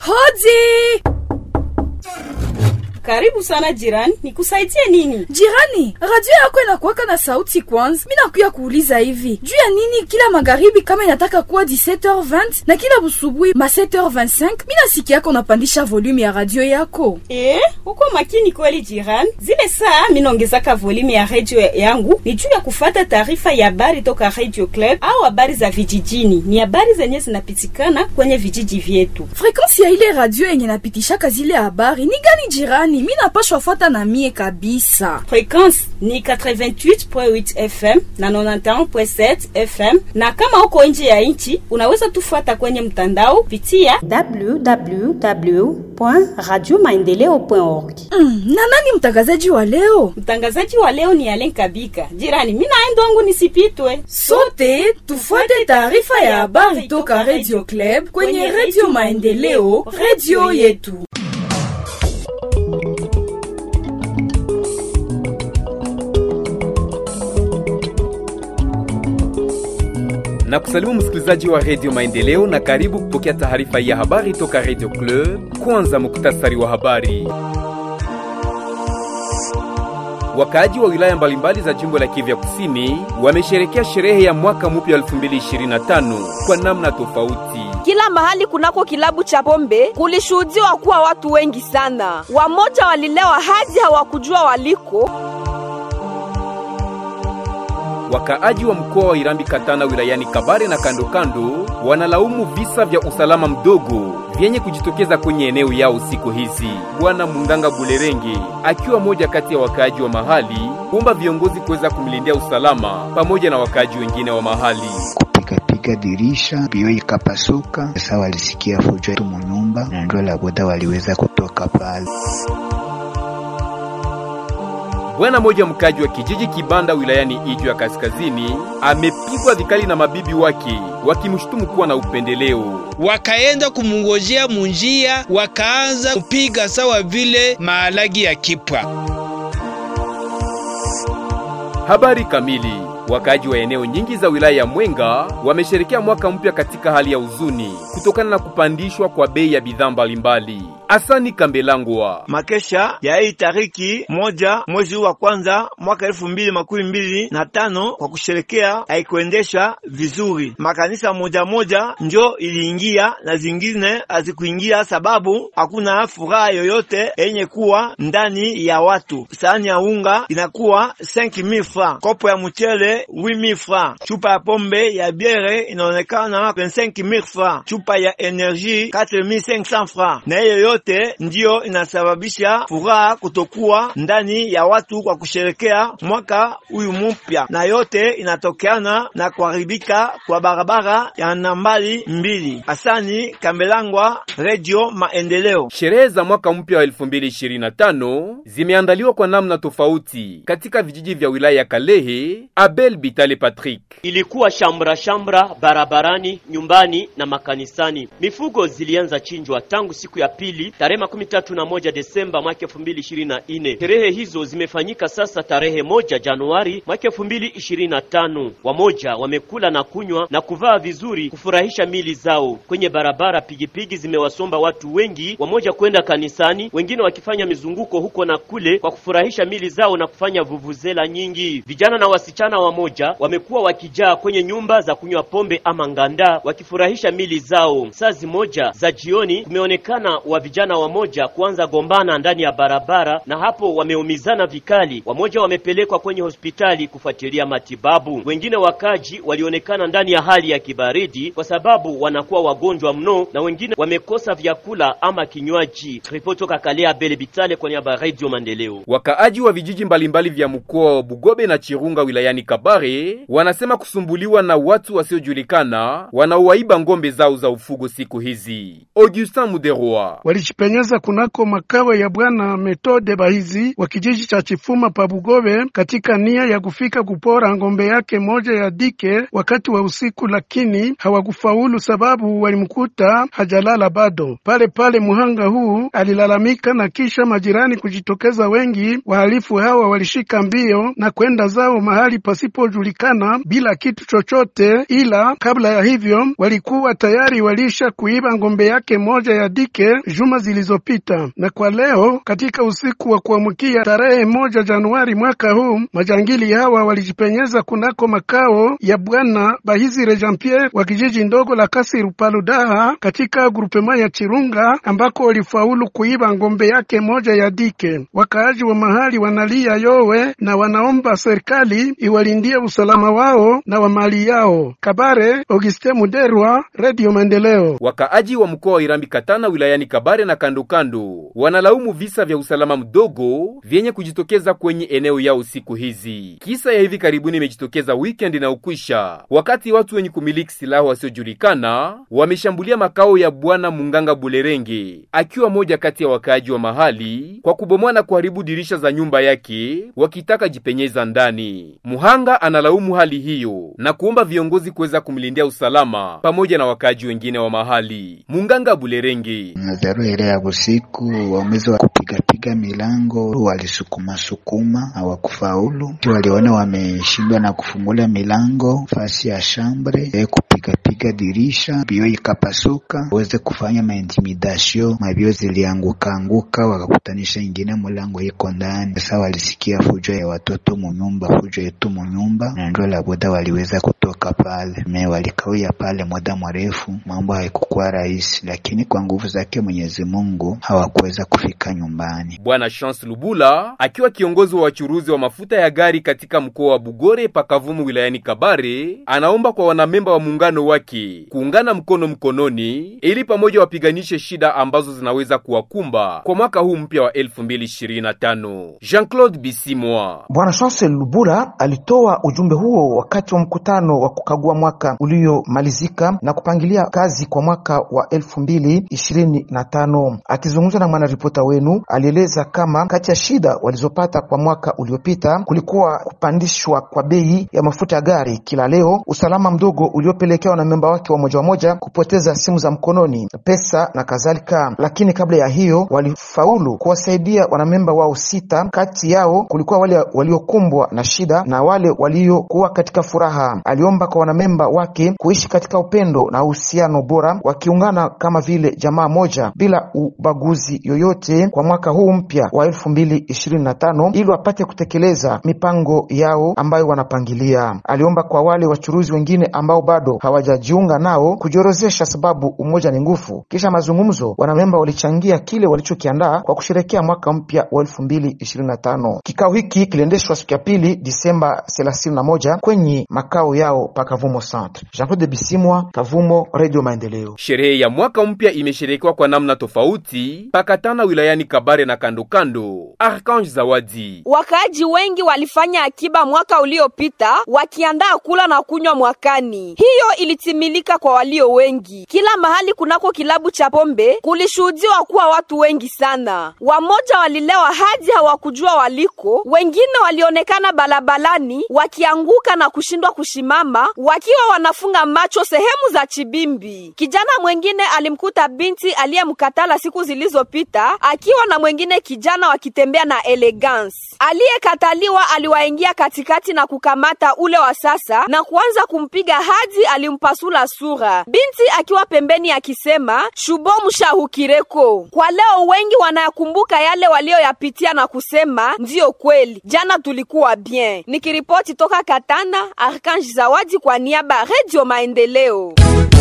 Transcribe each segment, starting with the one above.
Hodi! Karibu sana jirani, nikusaidie nini? Jirani, radio yako inakuwaka na sauti kwanza. Mi nakuya kuuliza hivi juu ya nini kila magharibi kama inataka kuwa 17h20 na kila busubuhi ma 7h25 mi nasikia yako unapandisha volume ya radio yako. Eh, uko makini kweli jirani. Zile saa minaongezaka volume ya radio yangu ni juu ya kufata taarifa ya habari toka Radio Club au habari za vijijini. Ni habari zenye zinapitikana kwenye vijiji vyetu. Frekansi ya ile radio yenye napitishaka zile habari ni gani jirani? Mi napashwa fuata na mie kabisa. Frekwensi ni 88.8 FM na 91.7 FM, na kama uko nje ya nchi unaweza tufuata kwenye mtandao pitia www.radiomaendeleo.org. Mm, na nani mtangazaji wa leo? Mtangazaji wa leo ni Alen Kabika. Jirani, mimi naenda wangu nisipitwe. Sote tufuate taarifa ya habari toka Radio Club kwenye Radio Maendeleo, radio yetu. na kusalimu msikilizaji wa redio maendeleo na karibu kupokea taarifa ya habari toka redio club kwanza muktasari wa habari wakaaji wa wilaya mbalimbali za jimbo la kivya kusini wamesherekea sherehe ya mwaka mpya 2025 kwa namna tofauti Kila mahali kunako kilabu cha pombe kulishuhudiwa kuwa watu wengi sana. Wamoja walilewa hadi hawakujua waliko. wakaaji wa mkoa wa irambi katana wilayani kabare na kando kando wanalaumu visa vya usalama mdogo vyenye kujitokeza kwenye eneo yao siku hizi bwana munganga bulerenge akiwa moja kati ya wakaaji wa mahali kuomba viongozi kuweza kumlindia usalama pamoja na wakaaji wengine wa mahali kupigapiga dirisha, bio ikapasuka. Sasa walisikia fujo tu munyumba, na ndio la boda waliweza kutoka pale. Bwana moja mkaji wa kijiji Kibanda wilayani Ijwi ya Kaskazini amepigwa vikali na mabibi wake wakimshutumu kuwa na upendeleo. wakaenda kumungojea munjia, wakaanza kupiga sawa vile mahalagi ya kipwa. Habari kamili. Wakaaji wa eneo nyingi za wilaya ya Mwenga wamesherekea mwaka mpya katika hali ya huzuni kutokana na kupandishwa kwa bei ya bidhaa mbalimbali. Asani Kambelangwa makesha ya hii tariki moja mwezi wa kwanza mwaka elfu mbili makumi mbili na tano kwa kusherekea haikuendesha vizuri. Makanisa moja moja njo iliingia na zingine hazikuingia, sababu hakuna furaha yoyote yenye kuwa ndani ya watu. Sahani ya unga inakuwa 5000 francs, kopo ya mchele 8000 francs, chupa ya pombe ya biere inaonekana 25000 francs, chupa ya energie 4500 francs, na hiyo yote ndiyo inasababisha furaha kutokuwa ndani ya watu kwa kusherekea mwaka huyu mpya, na yote inatokeana na kuharibika kwa barabara ya nambali mbili. Asani Kambelangwa, Radio Maendeleo. Sherehe za mwaka mpya wa 2025 zimeandaliwa kwa namna tofauti katika vijiji vya wilaya ya Kalehe. Abel Bitale Patrick Ilikuwa shamra shamra barabarani, nyumbani na makanisani. Mifugo zilianza chinjwa tangu siku ya pili tarehe makumi tatu na moja Desemba mwaka elfu mbili ishirini na nne. Sherehe hizo zimefanyika sasa tarehe moja Januari mwaka elfu mbili ishirini na tano. Wamoja wamekula na kunywa na kuvaa vizuri kufurahisha mili zao. Kwenye barabara pigipigi zimewasomba watu wengi, wamoja kwenda kanisani, wengine wakifanya mizunguko huko na kule kwa kufurahisha mili zao na kufanya vuvuzela nyingi. Vijana na wasichana wamoja wamekuwa wakijaa kwenye nyumba za kunywa pombe ama nganda wakifurahisha mili zao. Saa zimoja za jioni kumeonekana wa vijana wamoja kuanza gombana ndani ya barabara, na hapo wameumizana vikali. Wamoja wamepelekwa kwenye hospitali kufuatilia matibabu. Wengine wakaji walionekana ndani ya hali ya kibaridi kwa sababu wanakuwa wagonjwa mno, na wengine wamekosa vyakula ama kinywaji. Ripoti toka Kalea Bele Bitale kwa niaba ya Radio Maendeleo. Wakaaji wa vijiji mbalimbali vya mkoa wa Bugobe na Chirunga wilayani Kabare wanasema kusumbuliwa na watu wasiojulikana wanaowaiba ngombe zao za ufugo siku hizi. Augustin Muderwa walijipenyeza kunako makao ya bwana Metode Bahizi wa kijiji cha Chifuma pa Bugobe katika nia ya kufika kupora ngombe yake moja ya dike wakati wa usiku, lakini hawakufaulu sababu walimkuta hajalala bado. Pale pale muhanga huu alilalamika na kisha majirani kujitokeza wengi. Wahalifu hawa walishika mbio na kwenda zao mahali pasipojulikana bila kitu chochote, ila kabla ya hivyo walikuwa tayari walisha kuiba ngombe yake moja ya dike juma zilizopita. Na kwa leo katika usiku wa kuamkia tarehe moja Januari mwaka huu majangili hawa walijipenyeza kunako makao ya bwana Bahizire Jean Pierre wa kijiji ndogo la Kasiru Paludaha katika grupema ya Chirunga ambako walifaulu kuiba ngombe yake moja ya dike. Wakaaji wa mahali wanalia yowe na wanaomba serikali iwalindie usalama wao na wa mali yao. Kabare, Auguste Muderwa, Radio Maendeleo. Wakaaji wa mkoa wa Irambi Katana wilayani Kabare na kandokando wanalaumu visa vya usalama mdogo vyenye kujitokeza kwenye eneo yao siku hizi. Kisa ya hivi karibuni imejitokeza weekend na ukwisha, wakati watu wenye kumiliki silaha wasiojulikana wameshambulia makao ya bwana Munganga Bulerenge, akiwa moja kati ya wakaaji wa mahali kwa kubomoa na kuharibu dirisha za nyumba yake wakitaka jipenyeza ndani. Muhanga analaumu hali hiyo na kuomba viongozi kuweza kumlindia usalama pamoja na wakaaji wengine wa mahali. Munganga Bulerenge: Nadharu ile ya usiku wamezi wa kupigapiga milango walisukuma sukuma, hawakufaulu. Waliona wameshindwa na kufungula milango fasi ya shambre e kupigapiga dirisha, bio ikapasuka, waweze kufanya maintimidasio, mabio zilianguka anguka, wakakutanisha ingine mulango iko ndani. Sasa walisikia fujo ya watoto munyumba, fujo yetu munyumba, na ndio laboda waliweza kutoka pale. Me walikawia pale muda mrefu, mambo haikukuwa rahisi, lakini kwa nguvu zake Mwenyezi Mungu hawakuweza kufika nyumbani. Bwana Chance Lubula akiwa kiongozi wa wachuruzi wa mafuta ya gari katika mkoa wa Bugore pakavumu wilayani Kabare, anaomba kwa wanamemba wa muungano wake kuungana mkono mkononi, ili pamoja wapiganishe shida ambazo zinaweza kuwakumba kwa mwaka huu mpya wa 2025. Jean-Claude Bisimwa. Bwana Chance Lubula alitoa ujumbe huo wakati wa mkutano wa kukagua mwaka uliomalizika na kupangilia kazi kwa mwaka wa 2025. Akizungumza na mwanaripota wenu, alieleza kama kati ya shida walizopata kwa mwaka uliopita kulikuwa kupandishwa kwa bei ya mafuta ya gari kila leo, usalama mdogo uliopelekewa na memba wake wa moja wa moja kupoteza simu za mkononi, pesa na kadhalika. Lakini kabla ya hiyo walifaulu kuwasaidia wanamemba wao sita. Kati yao kulikuwa wale waliokumbwa na shida na wale waliokuwa katika furaha. Aliomba kwa wanamemba wake kuishi katika upendo na uhusiano bora, wakiungana kama vile jamaa moja bila ubaguzi yoyote kwa mwaka huu mpya wa elfu mbili ishirini na tano ili wapate kutekeleza mipango yao ambayo wanapangilia. Aliomba kwa wale wachuruzi wengine ambao bado hawajajiunga nao kujiorozesha, sababu umoja ni nguvu. Kisha mazungumzo, wanamemba walichangia kile walichokiandaa kwa kusherekea mwaka mpya wa elfu mbili ishirini na tano. Kikao hiki kiliendeshwa siku ya pili Disemba thelathini na moja kwenye makao yao pa Kavumo Centre. Jean Claude Bisimwa, Kavumo, Radio Maendeleo. Sherehe ya mwaka mpya imesherekewa kwa namna tofauti pakatana wilayani Kabare na kandokando. Arkange Zawadi: wakaaji wengi walifanya akiba mwaka uliopita wakiandaa kula na kunywa mwakani. Hiyo ilitimilika kwa walio wengi. Kila mahali kunako kilabu cha pombe kulishuhudiwa kuwa watu wengi sana. Wamoja walilewa hadi hawakujua waliko, wengine walionekana balabalani wakianguka na kushindwa kushimama, wakiwa wanafunga macho sehemu za chibimbi. Kijana mwengine alimkuta binti aliyemkatala siku zilizopita akiwa na mwengine kijana wakitembea na elegance. Aliyekataliwa aliwaingia katikati na kukamata ule wa sasa na kuanza kumpiga hadi alimpasula sura, binti akiwa pembeni akisema shubo mshahukireko. Kwa leo wengi wanayakumbuka yale walioyapitia na kusema ndiyo kweli, jana tulikuwa bien. Nikiripoti toka Katana, Arkange Zawadi kwa niaba ya Radio Maendeleo.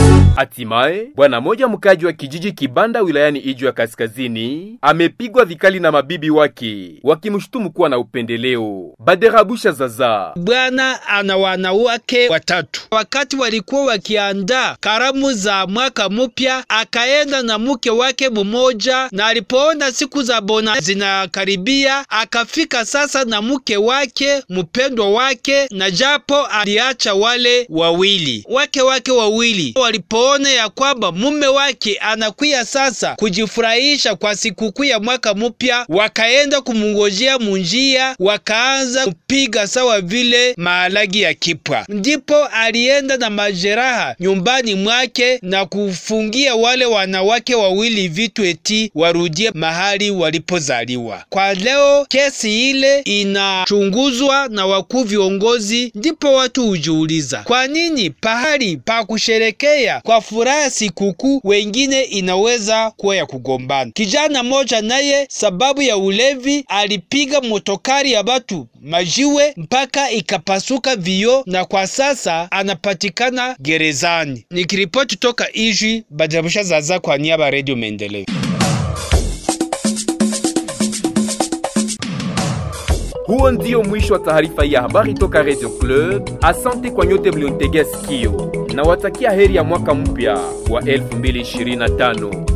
Hatimaye bwana moja mkaji wa kijiji Kibanda wilayani Ijwi ya Kaskazini amepigwa vikali na mabibi wake wakimshutumu kuwa na upendeleo. Baderabusha Zaza: bwana ana wanawake watatu. Wakati walikuwa wakiandaa karamu za mwaka mpya, akaenda na mke wake mmoja, na alipoona siku za bona zinakaribia, akafika sasa na mke wake mpendwa wake, na japo aliacha wale wawili wake wake wawili walipo alipoona ya kwamba mume wake anakuya sasa kujifurahisha kwa sikukuu ya mwaka mpya, wakaenda kumungojea munjia, wakaanza kupiga sawa vile mahalagi ya kipwa. Ndipo alienda na majeraha nyumbani mwake na kufungia wale wanawake wawili vitu eti warudie mahali walipozaliwa. Kwa leo kesi ile inachunguzwa na wakuu viongozi, ndipo watu hujiuliza kwa nini pahali pa kusherekea kwa furaha sikukuu wengine inaweza kuwa ya kugombana. Kijana moja naye sababu ya ulevi alipiga motokari ya batu majiwe mpaka ikapasuka vioo na kwa sasa anapatikana gerezani. Nikiripoti toka Ijwi, Bajabusha Zaza kwa niaba ya Radio Maendeleo. Huo ndio mwisho wa taarifa ya habari toka Radio Club. Asante kwa nyote mliontegea sikio, na watakia heri ya mwaka mpya wa 2025.